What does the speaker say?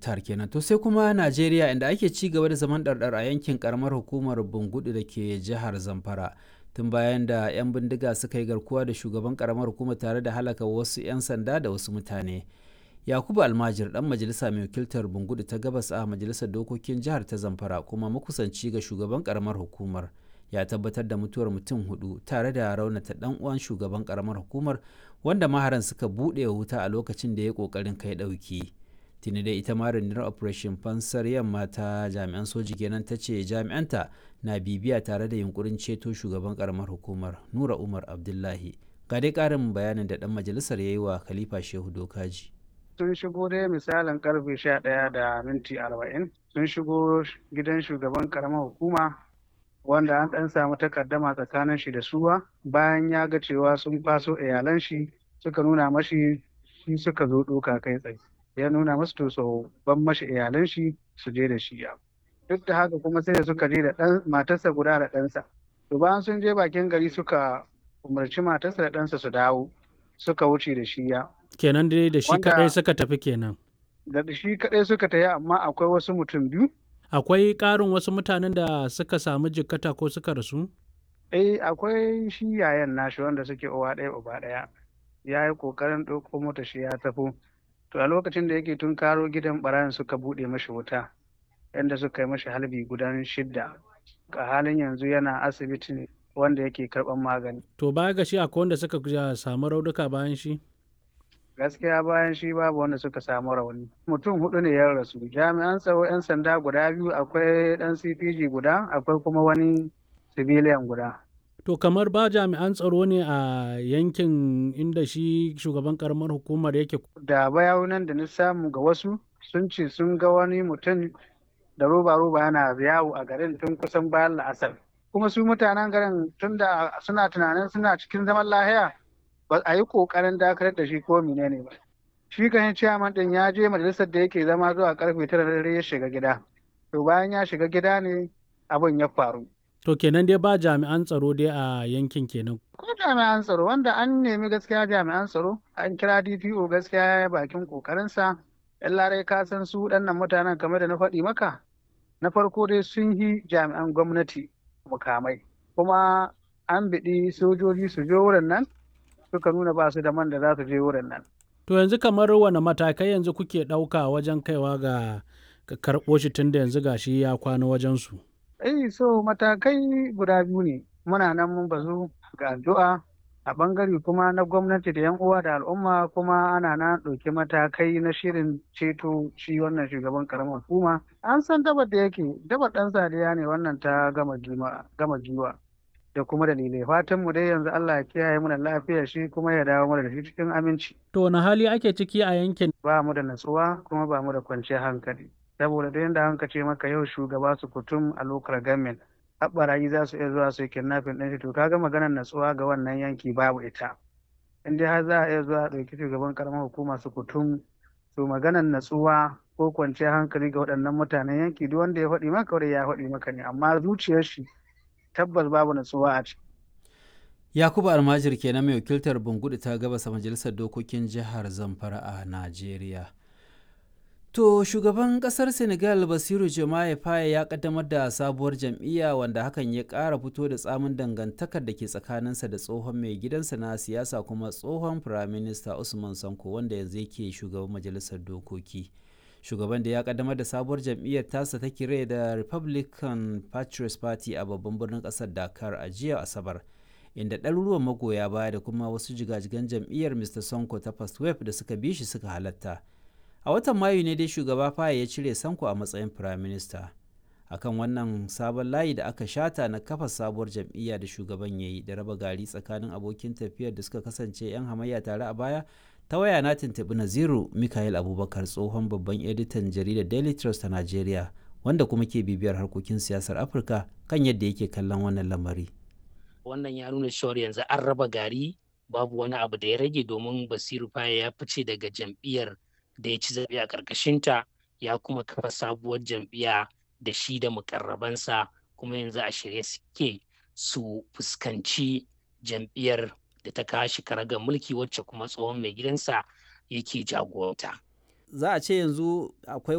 Muktar kenan. To sai kuma Najeriya inda ake ci gaba da zaman ɗarɗar a yankin karamar hukumar Bungudu da ke jihar Zamfara. Tun bayan da 'yan bindiga suka yi garkuwa da shugaban karamar hukumar tare da halaka wasu 'yan sanda da wasu mutane. Yakubu Almajir dan majalisa mai wakiltar Bungudu ta gabas a majalisar dokokin jihar ta Zamfara kuma makusanci ga shugaban karamar hukumar. ya tabbatar da mutuwar mutum hudu tare da raunata dan uwan shugaban karamar hukumar wanda maharan suka buɗe wuta a lokacin da ya kokarin kai ɗauki tuni dai ita ma rundunar operation fansar yamma ta jami'an soji kenan ta ce jami'anta na bibiya tare da yunkurin ceto shugaban karamar hukumar nura umar abdullahi ga dai ƙarin bayanin da dan majalisar ya yi wa khalifa shehu dokaji sun shigo dai misalin karfe sha ɗaya da minti arba'in sun shigo gidan shugaban karamar hukuma wanda an ɗan samu takaddama tsakanin shi da suwa bayan ya ga cewa sun faso iyalan shi suka nuna mashi shi suka zo ɗoka kai tsaye ya nuna masu to so ban mashi iyalan shi su je da shi ya duk da haka kuma sai da suka je da ɗan matarsa guda da ɗansa to bayan sun je bakin gari suka umarci matarsa da ɗansa su dawo suka wuce da shi ya kenan dai da shi kaɗai suka tafi kenan da shi kaɗai suka tafi amma akwai wasu mutum biyu akwai ƙarin wasu mutanen da suka samu jikkata ko suka rasu? Eh akwai shi yayan nashi wanda suke uwa ɗaya uba ɗaya ya yi ƙoƙarin ɗauko mota shi ya tafi to a lokacin da yake tun karo gidan ɓarayin suka buɗe mashi wuta yadda suka yi mashi halbi gudan shidda a halin yanzu yana asibiti wanda yake karɓar magani. To baya ga shi akwai wanda suka samu raunuka bayan shi? gaskiya bayan shi babu wanda suka samu rauni mutum hudu ne ya rasu jami'an tsaro 'yan sanda guda biyu akwai dan cpg guda akwai kuma wani civilian guda to kamar ba jami'an tsaro ne a yankin inda shi shugaban karamar hukumar yake da bayanan da na samu ga wasu sun ce sun ga wani mutum da roba roba yana yawo a garin tun kusan bayan la'asar kuma su mutanen garin tun da suna tunanin suna cikin zaman lahiya ba a yi kokarin dakatar da shi ko menene ba shi kan ciyaman din ya je majalisar da yake zama zuwa karfe tara da dare ya shiga gida to bayan ya shiga gida ne abin ya faru to kenan dai ba jami'an tsaro dai a yankin kenan ko jami'an tsaro wanda an nemi gaskiya jami'an tsaro an kira DPO gaskiya ya yi bakin kokarinsa yan larai ka san su waɗannan mutanen kamar da na faɗi maka na farko dai sun yi jami'an gwamnati mukamai kuma an biɗi sojoji su je wurin nan suka nuna ba su da man da za su je wurin nan. To yanzu kamar wane matakai yanzu kuke ɗauka wajen kaiwa ga karɓo shi tun da yanzu gashi ya kwana wajen su. Eh so matakai guda biyu ne muna nan mun bazu ga addu'a a bangare kuma na gwamnati da 'yan uwa da al'umma kuma ana na ɗauki matakai na shirin ceto shi wannan shugaban karamar hukuma an san dabar da yake dabar ɗan sadiya ne wannan ta gama giwa da kuma dalilai fatan mu dai yanzu Allah ya kiyaye mu da lafiyar shi kuma ya dawo mana da shi cikin aminci to wani hali ake ciki a yankin ba mu da natsuwa kuma ba mu da kwanciyar hankali saboda da yanda hanka ce maka yau shugaba su kutum a lokar gamin haɓarayi za su iya zuwa su yi kidnapping ɗin shi to kaga maganar natsuwa ga wannan yanki babu ita in dai har za a iya zuwa ɗauki shugaban karamar hukuma su kutum to maganar natsuwa ko kwanciyar hankali ga waɗannan mutanen yanki duk wanda ya faɗi maka wanda ya faɗi maka ne amma zuciyar shi tabbas babu natsuwa a ciki. Yakubu Almajir kenan mai wakiltar Bungudu ta gabasa majalisar dokokin jihar Zamfara a Najeriya. To shugaban kasar Senegal Basiru Jomaye Faye ya kaddamar da sabuwar jam'iyya wanda hakan ya ƙara fito da tsamin dangantakar da ke tsakaninsa da tsohon mai gidansa na siyasa kuma tsohon firaminista Usman Sanko wanda yanzu yake shugaban majalisar dokoki. shugaban da ya kaddamar da sabuwar jam'iyyar tasa ta kire da republican patriots party a babban birnin kasar dakar a jiya asabar inda ɗaruruwan magoya baya da kuma wasu jigajigan jam'iyyar mr sonko ta first wave da suka bi shi suka halatta a watan mayu ne dai shugaba faye ya cire sanko a matsayin prime minister akan wannan sabon layi da aka shata na kafa sabuwar jam'iyya da shugaban ya yi da raba gari tsakanin abokin tafiyar da suka kasance 'yan hamayya tare a baya ta waya na tuntuɓi naziru mikael abubakar tsohon babban editan jaridar daily trust ta najeriya wanda kuma ke bibiyar harkokin siyasar afirka kan yadda yake kallon wannan lamari wannan ya nuna cewar yanzu an raba gari babu wani abu da ya rage domin basiru faye ya fice daga jam'iyyar da ya ci zaɓe a ƙarƙashinta ya kuma kafa sabuwar jam'iyya da shi da mukarrabansa kuma yanzu a shirye suke su fuskanci jam'iyyar da ta kashi karagar mulki wacce kuma tsohon mai gidansa yake jagoranta. Za a ce yanzu akwai